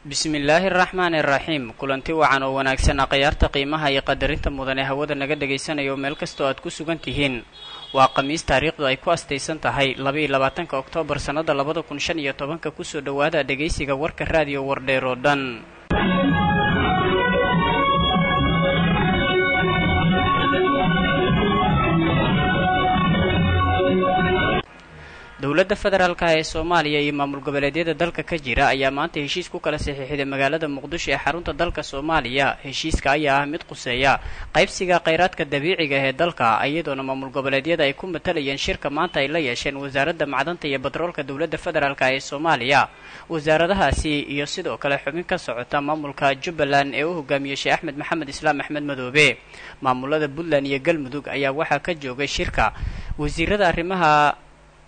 bismillaahi araxmaani araxiim kulanti wacan oo wanaagsan akhyaarta qiimaha iyo qadarinta mudan ee hawada naga dhagaysanayo meel kastoo aad ku sugan tihiin waa khamiis taariikhdu ay ku astaysan tahay labaiyo labaatanka oktoobar sannada labada kun shan iyo tobanka kusoo dhowaada dhegaysiga warka raadiyo wardheer oo dhan dowladda federaalka ee soomaaliya iyo maamul goboleedyada dalka ka jira ayaa maanta heshiis ku kala saxiixday magaalada muqdisho ee xarunta dalka soomaaliya heshiiska ayaa ah mid quseeya qaybsiga kheyraadka dabiiciga ee dalka iyadoona maamul goboleedyada ay ku matalayeen shirka maanta ay la yeesheen wasaaradda macdanta iyo batroolka dowladda federaalk ee soomaaliya wasaaradahaasi iyo sidoo kale xubin ka socota maamulka jubbaland ee u hogaamiyey sheekh axmed maxamed islaam axmed madoobe maamulada puntland iyo galmudug ayaa waxaa ka joogay shirka wasiirada arrimaha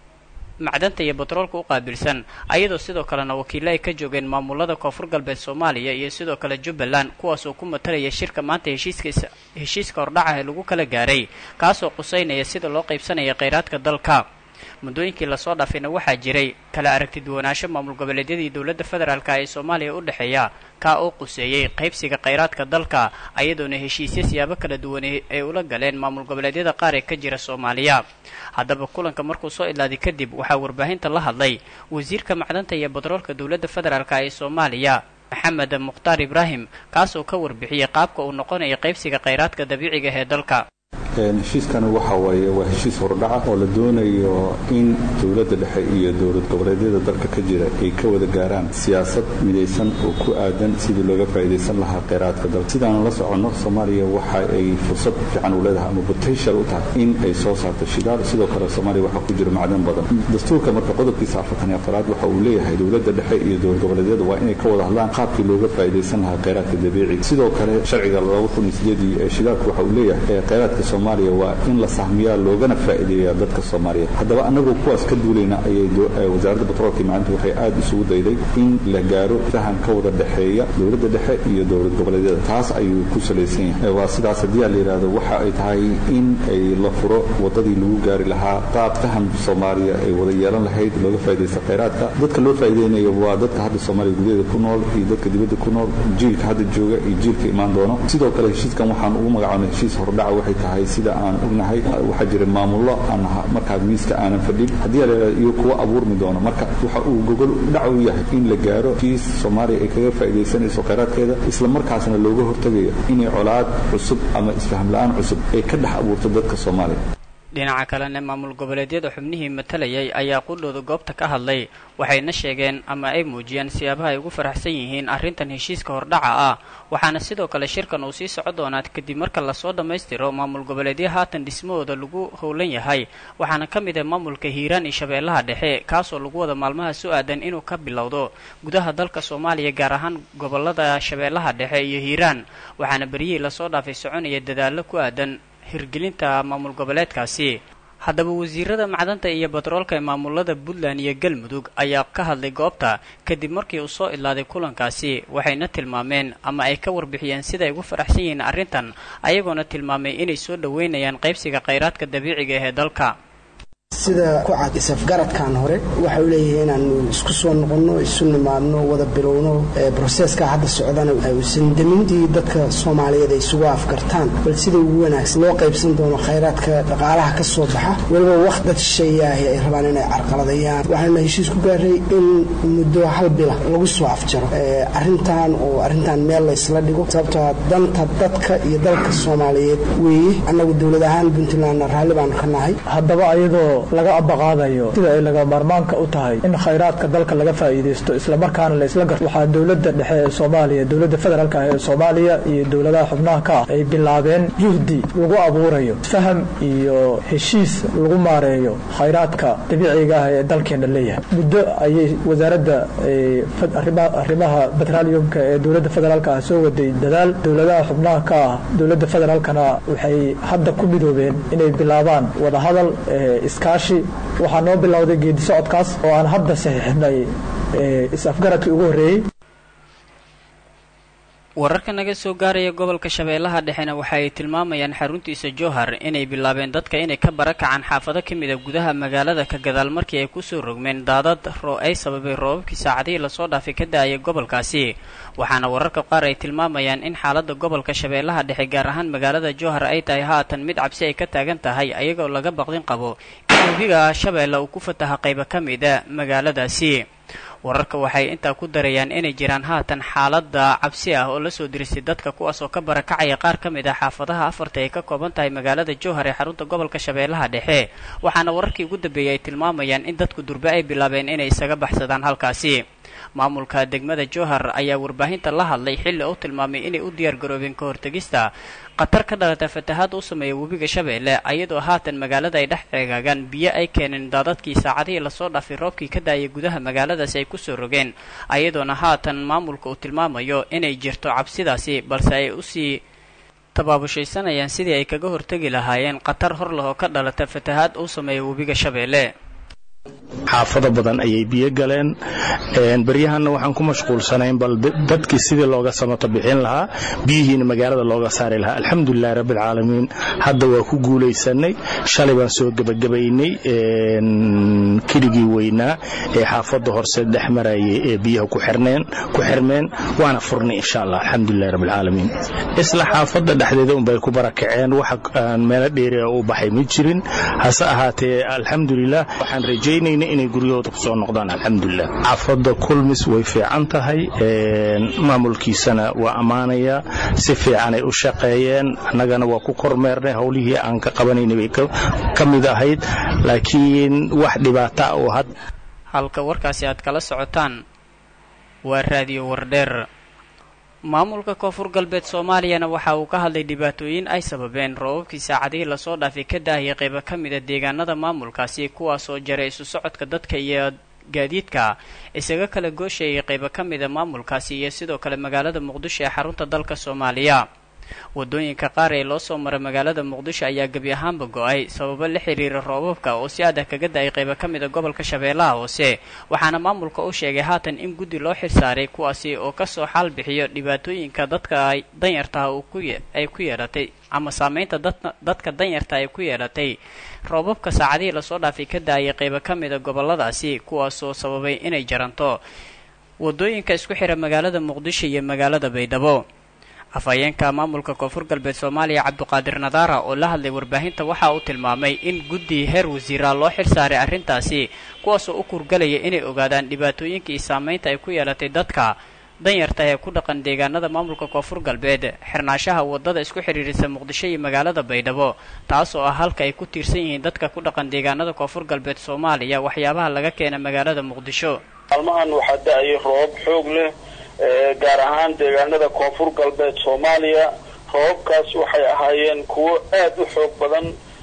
macdanta iyo batroolka u qaabilsan ayadoo sidoo kalena wakiilo ay ka joogeen maamulada koonfur galbeed soomaaliya iyo sidoo kale jubbaland kuwaas oo ku matalaya shirka maanta heshiiska heshiiska hordhaca ee lagu kala gaaray kaasoo quseynaya sida loo qaybsanaya kheyraadka dalka muddooyinkii lasoo dhaafayna waxaa jiray kala aragti duwanaansho maamul goboleedyadii dowladda federaalk ee soomaaliya u dhexeeya kaa oo quseeyey qaybsiga kheyraadka dalka ayadoona heshiisya siyaabo kala duwan ay ula galeen maamul goboleedyada qaar ee ka jira soomaaliya haddaba kulanka markuu soo idlaaday kadib waxaa warbaahinta la hadlay wasiirka macdanta iyo batroolka dowladda federaalk ee soomaaliya maxamed mukhtaar ibraahim kaasoo ka warbixiyey qaabka uu noqonayo qaybsiga kheyraadka dabiiciga ee dalka heshiiskani waxa waaye waa heshiis hordhaca oo la doonayo in dowladda dhexe iyo dowlad goboleedyada dalka ka jira ay ka wada gaaraan siyaasad midaysan oo ku aadan sidii looga faa'idaysan lahaa kheyraadka dalka sidaanu la soconno soomaaliya waxa ay fursad fiican u leedahay ama potential u tahay in ay soo saarto shidaal sidoo kale soomaaliya waxaa ku jira macdan badan dastuurka marka qodobkiisa afartan iyo afaraad waxa uu leeyahay dowladda dhexe iyo dowlad goboleedyada waa inay ka wada hadlaan qaabkii looga faa'idaysan lahaa kheyraadka dabiiciga sidoo kale sharciga laba kun iyo sideedii ee shidaalku waxa uu leeyahay kheyraadka soomaaliya waa in la sahmiyaa loogana faa'iideeyaa dadka soomaaliyeed haddaba annagoo kuwaas ka duulayna ayay wasaaradda batroolka maanta waxay aad isugu dayday in la gaaro fahan ka wada dhexeeya dowladda dhexe iyo dowlad goboleedyada taas ayuu ku salaysan yahay waa sidaas haddii a la yidhaahdo waxa ay tahay in ay la furo waddadii lagu gaari lahaa qaab fahan soomaaliya ay wada yeelan lahayd looga faa'idaysta kheyraadka dadka loo faa'iideynayo waa dadka hadda soomaaliya gudaheeda ku nool iyo dadka dibadda ku nool jiilka hadda jooga iyo jiilka imaan doono sidoo kale heshiiskan waxaan ugu magacaabnay heshiis hordhaca waxay tahay sida aan ognahay waxaa jira maamullo aan markaa miiska aanan fadhin haddii la iyo kuwa abuurmi doono marka waxa uu gogol dhac u yahay in la gaaro heshiis soomaaliya ay kaga faa'iidaysanayso kheyraadkeeda isla markaasna looga hortegayo inay colaad cusub ama isfaham la-aan cusub ay ka dhex abuurto dadka soomaaliya dhinaca kalena maamul goboleedyada xubnihii matalayay ayaa qudhooda goobta ka hadlay waxayna sheegeen ama ay muujiyeen siyaabaha ay ugu faraxsan yihiin arrintan heshiiska hordhaca ah waxaana sidoo kale shirkan uu sii soco doonaa kadib marka lasoo dhammaystiro maamul goboleedyo haatan dhismahooda lagu howlan yahay waxaana ka mid ah maamulka hiiraan iyo shabeellaha dhexe kaasoo lagu wada maalmaha su aadan inuu ka bilowdo gudaha dalka soomaaliya gaar ahaan gobolada shabeellaha dhexe iyo hiiraan waxaana beryihii lasoo dhaafay soconaya dadaallo ku aadan hirgelinta maamul goboleedkaasi haddaba wasiirada macdanta iyo batroolka ee maamulada puntland iyo galmudug ayaa ka hadlay goobta kadib markii uu soo idlaaday kulankaasi waxayna tilmaameen ama ay ka warbixiyeen siday ugu faraxsan yihiin arrintan ayagoona tilmaamay inay soo dhoweynayaan qaybsiga kheyraadka dabiiciga ee dalka sida ku cad isafgaradkan hore waxa uu leeyahay inaanu isku soo noqonno isu nimaadno wada bilowno broseska hadda socdana uusan damintii dadka soomaaliyeed ay isugu afgartaan bal sida ugu wanaagsan loo qaybsan doono khayraadka dhaqaalaha ka soo baxa weliba waqt dad shisheeyaahi ay rabaan inay carqaladayaan waxaana heshiis ku gaaray in muddo hal bila lagu soo afjaro arrintan oo arrintan meel laysla dhigo sababtoo danta dadka iyo dalka soomaaliyeed weeye annagu dowlad ahaan puntlandna raalli baanu ka nahay haddaba ayadoo laga abaqaadayo sida ay laga maarmaanka u tahay in khayraadka dalka laga faa'iidaysto islamarkaana la isla garto waxaa dowladda dhexe ee soomaaliya dowladda federaalk ah ee soomaaliya iyo dowladaha xubnaha ka ah ay bilaabeen juhdi lagu abuurayo faham iyo heshiis lagu maareeyo khayraadka dabiiciga ah ee dalkeena leeyahay muddo ayay wasaaradda arrimaha betraliumka ee dowladda federaalk ah soo waday dadaal dowladaha xubnaha ka ah dowladda federaalkana waxay hadda ku midoobeen inay bilaabaan wadahadal iskaashi waxaa noo bilowday geedi socodkaas oo aan hadda saxiixnay is-afgaradkii ugu horreeyey wararka naga soo gaaraya gobolka shabeellaha dhexena waxa ay tilmaamayaan xaruntiisa jowhar inay bilaabeen dadka inay ka barakacaan xaafado ka mid a gudaha magaalada ka gadaal markii ay kusoo rogmeen daadad ay sababay roobabkii saacadihii lasoo dhaafay ka da-ayay gobolkaasi waxaana wararka qaar ay tilmaamayaan in xaaladda gobolka shabeellaha dhexe gaar ahaan magaalada jowhar ay tahay haatan mid cabsi ay ka taagan tahay ayagoo laga baqdin qabo in webiga shabeelle uu ku fataha qaybo ka mida magaaladaasi wararka waxay intaa ku darayaan inay jiraan haatan xaaladda cabsi ah oo lasoo dirisay dadka kuwaas oo ka barakacaya qaar ka mid ah xaafadaha afarta ay ka kooban tahay magaalada jowhar ee xarunta gobolka shabeellaha dhexe waxaana wararkii ugu dambeeyey ay tilmaamayaan in dadku durbe ay bilaabeen inay isaga baxsadaan halkaasi maamulka degmada jowhar ayaa warbaahinta la hadlay xilli uu tilmaamay inay u diyaar garoobeen ka hortegista khatar ka dhalata fatahaad u sameeya webiga shabeelle ayadoo haatan magaalada ay dhex ceegaagaan biyo ay keeneen daadadkii saacadihii lasoo dhaafay roobkii ka daayay gudaha magaaladaasi ay kusoo rogeen ayadoona haatan maamulka uu tilmaamayo inay jirto cabsidaasi balse ay usii tabaabushaysanayaan sidii ay kaga hortegi lahaayeen khatar hor leh oo ka dhalata fatahaad uu sameeya webiga shabeelle xaafado badan ayay biyo galeen beryahanna waxaan ku mashquulsanayn bal dadkii sidii looga samato bixin lahaa biyihiina magaalada looga saari lahaa alxamdulilahi rabbialcaalamiin hadda waa ku guulaysanay shalay baan soo gebagabaynay keligii weynaa ee xaafadda horse dhex marayay ee biyaha ku xirmeen waana furnay insha allah alxamdulilahi rabbialcaalamiin isla xaafadda dhexdeeda unbay ku barakaceen wax meelo dheeri u baxay ma jirin hase ahaatee alxamdulilah waxaan rajaynayna inay guryahooda kusoo noqdaan alxamdulilah xaafadda kulmis way fiican tahay maamulkiisana waa ammaanaya si fiicanay u shaqeeyeen annagana waa ku kormeernay howlihii aan ka qabanaynay bay ka mid ahayd laakiin wax dhibaata oo had halka warkaasi aad kala socotaan waa raadiyo wardheer maamulka koonfur galbeed soomaaliyana waxa uu ka hadlay dhibaatooyin ay sababeen roobabkii saacadihii lasoo dhaafay ka daahiyay qaybo ka mid a deegaanada maamulkaasi kuwaasoo jaray isu socodka dadka iyo gaadiidka isaga kala gooshayay qaybo ka mid a maamulkaasi iyo sidoo kale magaalada muqdisho ee xarunta dalka soomaaliya wadooyinka qaar ee loo soo maray magaalada muqdisho ayaa gebi ahaanba go-ay sababo la xiriira roobabka oo si adag kaga da-ay qaybo ka mid a gobolka shabeellaha hoose waxaana maamulka u sheegay haatan in guddi loo xilsaaray kuwaasi oo kasoo xaal bixiyo dhibaatooyinka dadka danyartaha ay ku yeelatay ama saameynta dadka danyarta ay ku yeelatay roobabka saacadihii lasoo dhaafay ka da-ayay qaybo ka mid a goboladaasi kuwaasoo sababay inay jaranto wadooyinka isku xira magaalada muqdisho iyo magaalada baydhabo afhayeenka maamulka koonfur galbeed soomaaliya cabduqaadir nadaara oo la hadlay warbaahinta waxa uu tilmaamay in guddi heer wasiira loo xil saaray arrintaasi kuwaasoo u kurgalaya inay ogaadaan dhibaatooyinka iyo saameynta ay ku yeelatay dadka danyarta ee ku dhaqan deegaanada maamulka koonfur galbeed xirnaashaha wadada isku xidhiirisa muqdisho iyo magaalada baydhabo taas oo ah halka ay ku tiirsan yihiin dadka ku dhaqan deegaanada koonfur galbeed soomaaliya waxyaabaha laga keena magaalada muqdisho maalmahan waxaa da-ayay roobab xoog leh gaar ahaan deegaanada koonfur galbeed soomaaliya roobabkaas waxay ahaayeen kuwo aad u xoog badan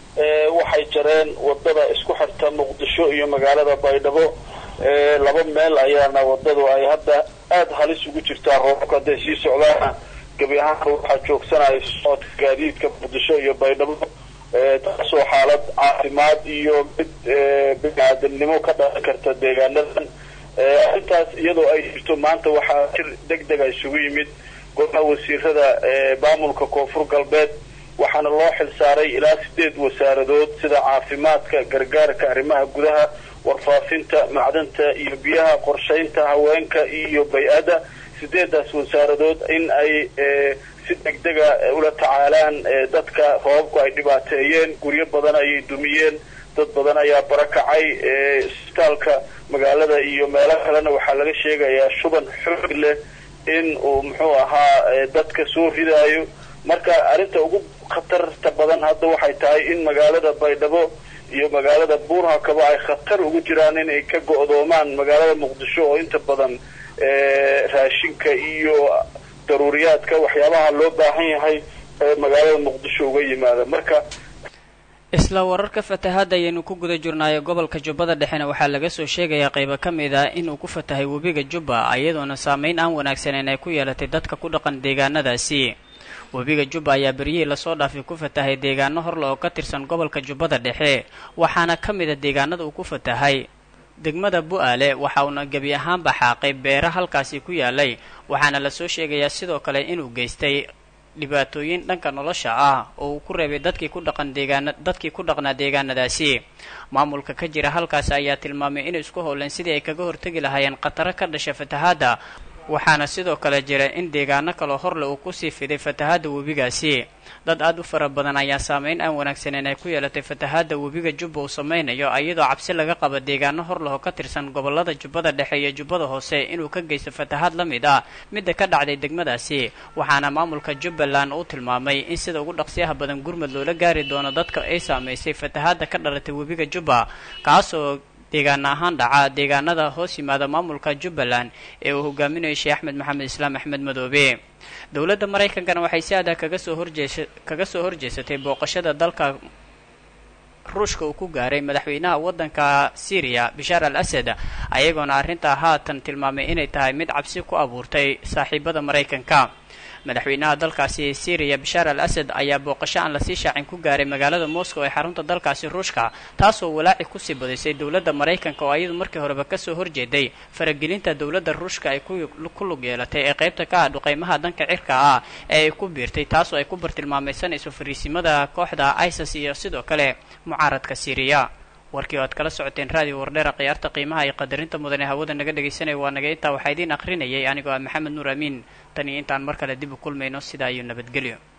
waxay jareen wadada isku xirta muqdisho iyo magaalada baydhabo laba meel ayaana wadadu ay hadda aada halis ugu jirtaa roobabka hadday sii socdaana gebi ahaan waxaa joogsanaya socodka gaadiidka muqdisho iyo baydhabo taasoo xaalad caafimaad iyo mid bini-aadamnimo ka dhalan karta deegaanadan arrintaas iyadoo ay jirto maanta waxaa jir deg dega isugu yimid golaha wasiirada maamulka koonfur galbeed waxaana loo xilsaaray ilaa sideed wasaaradood sida caafimaadka gargaarka arrimaha gudaha warfaafinta macdanta iyo biyaha qorshaynta haweenka iyo bay-adda sideedaas wasaaradood in ay si deg dega ula tacaalaan dadka roobabku ay dhibaateeyeen guryo badan ayay dumiyeen dad badan ayaa barakacay isbitaalka magaalada iyo meelo kalena waxaa laga sheegayaa shuban xoog leh in uu muxuu ahaa dadka soo ridaayo marka arrinta ugu khatarta badan hadda waxay tahay in magaalada baydhabo iyo magaalada buurhakaba ay khatar ugu jiraan inay ka go-doomaan magaalada muqdisho oo inta badan raashinka iyo daruuriyaadka waxyaabaha loo baahan yahay ee magaalada muqdisho uga yimaada marka isla wararka fatahaadda ayaynu ku guda jirnaayo gobolka jubbada dhexena waxaa laga soo sheegayaa qaybo ka mid ah inuu ku fatahay webiga jubba iyadoona saameyn aan wanaagsaneyn ay ku yeelatay dadka ku dhaqan deegaanadaasi webiga jubba ayaa beryihii lasoo dhaafay ku fatahay deegaano horle oo ka tirsan gobolka jubbada dhexe waxaana ka mid a deegaanada uu ku fatahay degmada bu-aale waxa uuna gebi ahaanba xaaqay beera halkaasi ku yaalay waxaana lasoo sheegayaa sidoo kale inuu geystay dhibaatooyin dhanka nolosha ah oo uu ku reebay dadkii ku dhaqan deegaana dadkii ku dhaqnaa deegaanadaasi maamulka ka jira halkaasi ayaa tilmaamay inay isku howleen sidii ay kaga hortegi lahaayeen khataro ka dhasha fatahaadda waxaana sidoo kale jira in deegaano kaloo horle uu kusii fiday fatahaadda webigaasi dad aad u fara badan ayaa saameyn aan wanaagsaneyn ay ku yeelatay fatahaadda webiga jubba uu samaynayo iyadoo cabsi laga qaba deegaano horleho ka tirsan gobolada jubbada dhexe iyo jubbada hoose inuu ka geysto fatahaad la mid ah midda ka dhacday degmadaasi waxaana maamulka jubbaland uu tilmaamay in sida ugu dhaqsiyaha badan gurmud loola gaari doono dadka ay saamaysay fatahaadda ka dhalatay webiga jubba kaasoo deegaana ahaan dhaca deegaanada hoos yimaada maamulka jubbaland ee uu hogaaminayo sheekh axmed maxamed islaam axmed madoobe dowladda maraykankana waxay si adag kaga soo horjeesa kaga soo horjeesatay booqashada dalka ruushka uu ku gaaray madaxweynaha waddanka syriya bashaar al asad ayagoona arrintaa haatan tilmaamay inay tahay mid cabsi ku abuurtay saaxiibada maraykanka madaxweynaha dalkaasi syriya bashaar al asad ayaa booqasho aan lasii shaacin ku gaaray magaalada moscow ee xarunta dalkaasi ruushka taasoo walaaci kusii badisay dowladda maraykanka oo iyadu markii horeba kasoo horjeeday faragelinta dowladda ruushka ay ku lug yeelatay ee qaybta ka ah dhuqeymaha danka cirka ah ee ay ku biirtay taasoo ay ku bartilmaamaysanayso fariisimada kooxda isis iyo sidoo kale mucaaradka syriya warkii oo aad kala socoteen raadiyo wardheera khiyaarta qiimaha iyo qadarinta mudan ee hawada naga dhegaysanaya waa naga intaa waxaa idiin akhrinayay anigoo ah maxamed nuur amiin tan iyo intaan mar kale dib u kulmayno sidaa iyo nabadgelyo